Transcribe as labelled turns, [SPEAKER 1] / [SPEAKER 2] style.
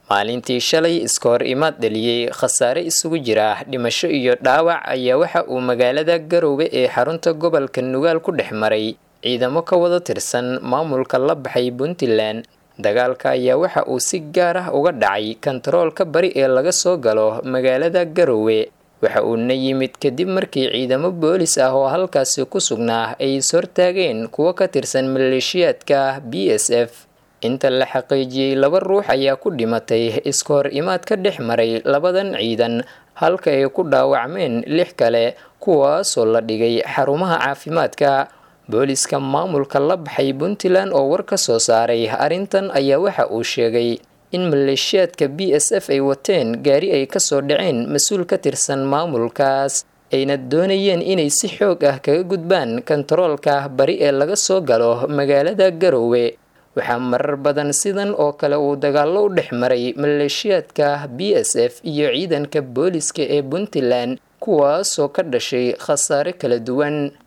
[SPEAKER 1] maalintii shalay iska hor imaad dhaliyey khasaare isugu jira dhimasho iyo dhaawac ayaa waxa uu magaalada garoowe ee xarunta gobolka nugaal ku dhex maray ciidamo ka wada tirsan maamulka la baxay puntland dagaalka ayaa waxa uu si gaar ah uga dhacay kontaroolka bari ee laga soo galo magaalada garoowe waxa uuna yimid kadib markii ciidamo boolis ah oo halkaasi ku sugnaa ay ishortaageen kuwo ka tirsan maleeshiyaadka b s f inta la xaqiijiyey laba ruux ayaa ku dhimatay iska hor imaad ka dhex maray labadan ciidan halka ay ku dhaawacmeen lix kale kuwaasoo la dhigay xarumaha caafimaadka booliska maamulka la baxay puntland oo war ka soo saaray arrintan ayaa waxa uu sheegay in maleeshiyaadka b s f ay wateen gaari ay kasoo dhaceen mas-uul ka tirsan maamulkaas ayna doonayeen inay si xoog ah kaga gudbaan kontaroolka bari ee laga soo galo magaalada garoowe waxaa marar badan sidan oo kale uu dagaallo u dhex maray maleeshiyaadka b s f iyo ciidanka booliska ee puntland kuwaasoo ka dhashay khasaare kala duwan